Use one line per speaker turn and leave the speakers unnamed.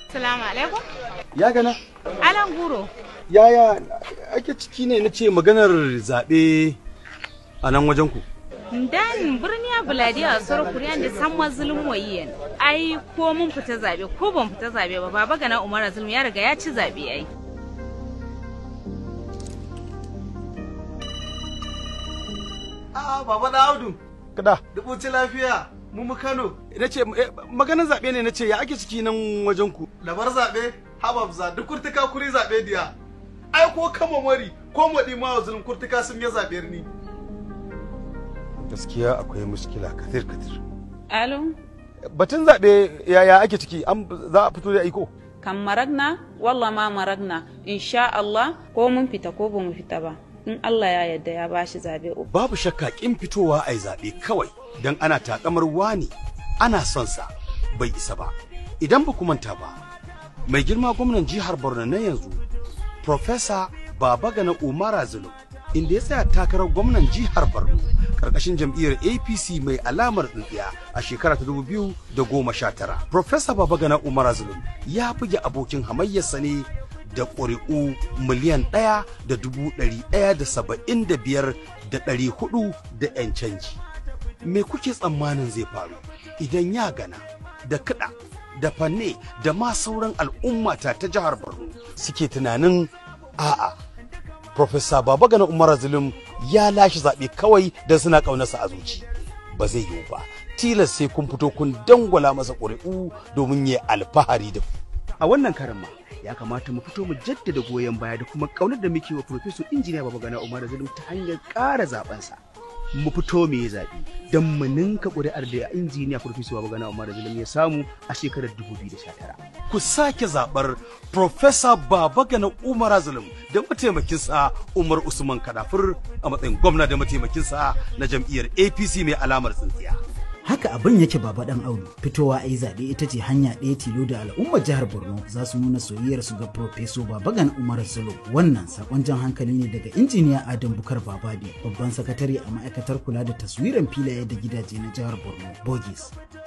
Salamu alaikum.
Ya gana?
Alan guro.
Yaya ake ciki ne na ce maganar zaɓe a nan wajen ku?
Dan birniya buladiya a sauran kuriyan da san mazulun wayiyan. Ai ko mun fita zabe ko ban fita zabe ba baba gana Umar Zulum ya riga ya ci zabe ai.
A'a baba da Audu,
Kada.
dubuci lafiya, mu mu Kano,
Na ce maganar zaɓe ne na ce ya ake ciki nan wajen ku?
da bar zaɓe, hababza duk kurtuka kuri zaɓe diya. Ai ko kama mari, ko maɗi ma wa zulun kurtuka sun yi zaɓe ni.
Gaskiya akwai muskila katir katir.
Alo,
Batun zaɓe yaya ake ciki an za a fito da iko?
kan maragna, wallah ma maragna, insha Allah ko mun fita ko ba mu fita ba. In Allah ya yarda ya bashi zabe uku.
Babu shakka kin fitowa a yi zaɓe kawai don ana takamar wani ana son sa bai isa ba. Idan ba ku manta ba, mai girma gwamnan jihar Borno na yanzu, Profesa Babagana Umara Zulum, inda ya tsaya takarar gwamnan jihar Borno karkashin jam'iyyar APC mai alamar tsintsiya a shekara ta dubu biyu da goma sha tara. Profesa Babagana Umara Zulum ya buge abokin hamayyarsa ne da ƙuri'u miliyan ɗaya da dubu ɗari ɗaya da saba'in da biyar da ɗari hudu da 'yan canji. Me kuke tsammanin zai faru idan ya gana da kiɗa da fanne da ma sauran al'ummata ta jihar Borno suke tunanin a'a. Profesa Babagana Umar Zulum ya lashe zaɓe kawai don suna ƙaunarsa a zuci. Ba zai yiwu ba, tilas sai kun fito kun dangwala masa ƙuri'u domin ya alfahari da ku.
a wannan karan ma ya kamata mu fito mu jaddada goyon baya da kuma kaunar da muke wa Profesor Injiniya Babagana Umar Zulum ta hanyar ƙara zabensa. Mu fito mu yi zaɓe don mu ninka ƙuri'ar da Injiniya Profesor Babagana Umar Zulum ya samu a shekarar 2019.
ku sake zaɓar Profesa Babagana Umar Zulum da mataimakinsa Umar Usman Kadafur a matsayin gwamna da mataimakinsa na jam'iyyar APC mai alamar tsintsiya.
haka abin yake baba dan audu fitowa a yi zaɓe ita ce hanya ɗaya tilo da al'ummar jihar borno za su nuna soyayyarsu ga profeso babagan umar salo wannan sakon jan hankali ne daga injiniya adam bukar babadi babban sakatare a ma'aikatar kula da taswiran filaye da gidaje na jihar borno bogis